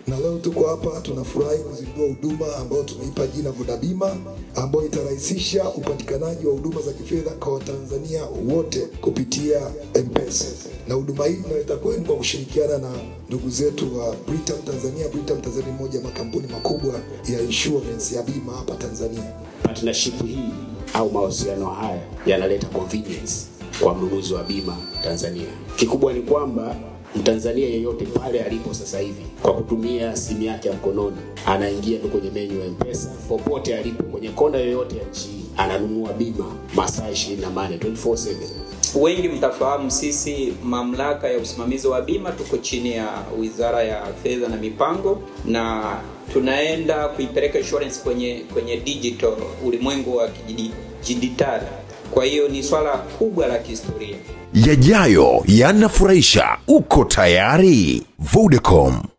na leo tuko hapa tunafurahi kuzindua huduma ambayo tumeipa jina Voda Bima, ambayo itarahisisha upatikanaji wa huduma za kifedha kwa Watanzania wote kupitia M-Pesa, na huduma hii inaleta kwenu kwa kushirikiana na ndugu zetu wa Britam Tanzania. Britam Tanzania ni moja ya makampuni makubwa ya insurance ya bima hapa Tanzania. Partnership hii au mawasiliano haya yanaleta convenience kwa mnunuzi wa bima Tanzania. Kikubwa ni kwamba Mtanzania yeyote pale alipo sasa hivi kwa kutumia simu yake ya mkononi anaingia tu kwenye menyu ya M-Pesa popote alipo kwenye kona yoyote ya nchi hii ananunua bima masaa 24 24/7. Wengi mtafahamu sisi mamlaka ya usimamizi wa bima tuko chini ya Wizara ya Fedha na Mipango, na tunaenda kuipeleka insurance kwenye kwenye digital, ulimwengu wa kidijitali. Kwa hiyo ni swala kubwa la kihistoria. Yajayo yanafurahisha. Uko tayari? Vodacom.